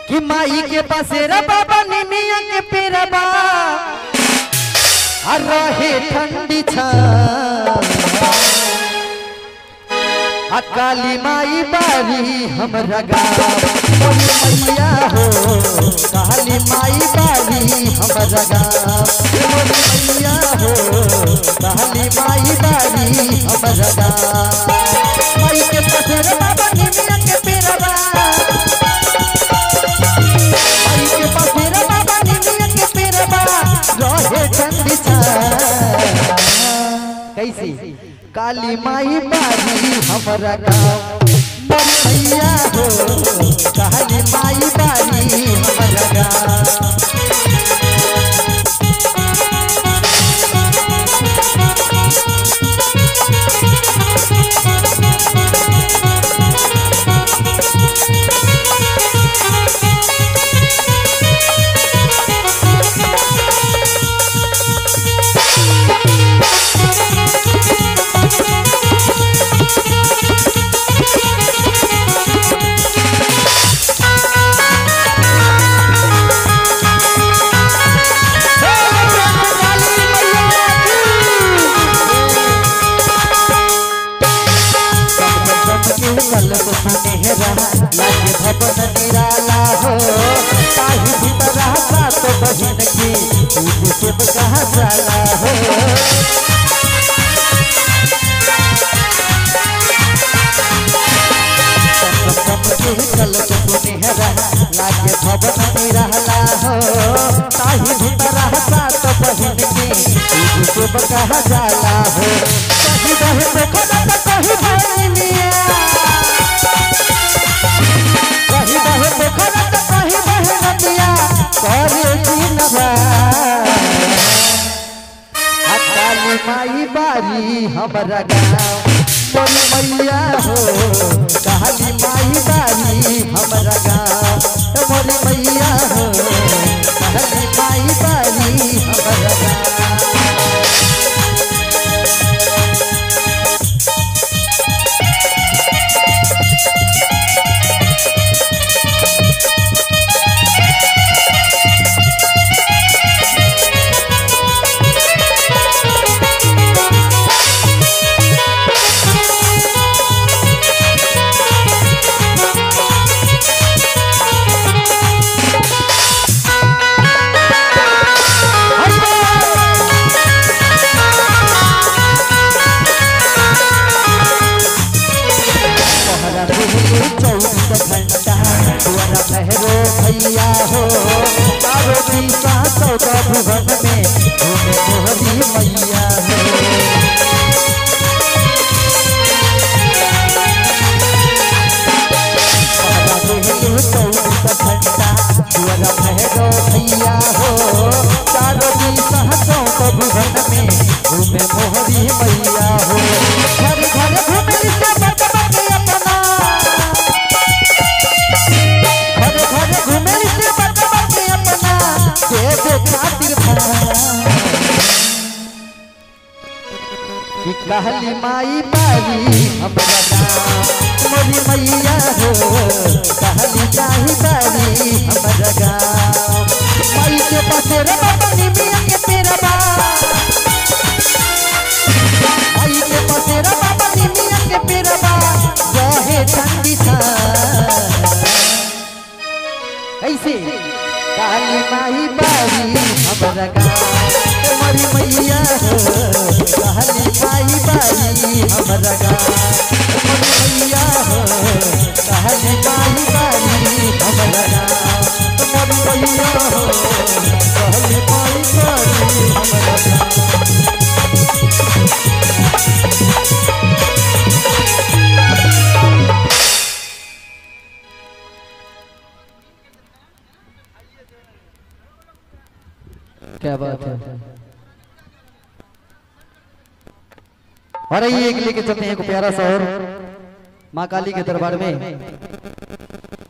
कि माई के पसेरा बाबा निमिया के पेरबा आ रहे ठंडी छा आ काली माई बारी हमरा गाँव बोली मैया हो काली माई बारी हमरा गाँव बोली मैया हो काली माई बारी हमरा गाँव माई के पसेरा बाबा निमिया के पेरबा माई के पसेरा बाबा निमिया के पेरबा रहे ठंडी छा कैसी काली माई बारी हमरा गाँव मोर मैया हो काली माई बारी हमरा गाँव कल सुनेहरा लागे भवन निराला हो ताही भीतरा सात बहिन की पूज शिव कहा साला हो कल सुनेहरा लागे भवन निराला हो ताही भीतरा सात बहिन की पूज शिव कहा जाला हो कहीं बहे देखो ना कहीं भाई मिया कहीं बहे देखो ना तो कहीं बहे नदिया करे दिनवा आ काली माई बारी हमरा गाँव मोरी मैया हो काली माई बारी हमरा गाँव मोरी मैया हो काली माई बारी हमरा गाँव तोहरा दिल चौबीस घंटा तुअरा भैरो भैया हो तारो दिशा चौदह भुवन में घूमे मोहरी मैया हो तोहरा दिल चौबीस घंटा तुअरा भैरो भैया हो तारो दिशा चौदह भुवन में घूमे मोहरी मैया हो घर घर घूमे से बचबा के अपना घर घर घूमे से बचबा के अपना देवे खातिर भाई कि कहली माई बारी हमरा गाँव मोरी मैया हो कहली चाही बारी हमरा गाँव माई के पसेरा बाबा निमिया के पेरबा आई के पसेरा बाबा निमिया के पेरबा रहे ठंडी छा कैसे काली माई बारी हमरा गाँव मरी मैया हो काली माई बारी हमरा गाँव मरी मैया हो काली माई बारी हमरा गाँव मरी मैया हो काली माई बारी हमरा गाँव क्या बात है और आइए एक लेके चलते हैं एक प्यारा सा और माँ काली के दरबार में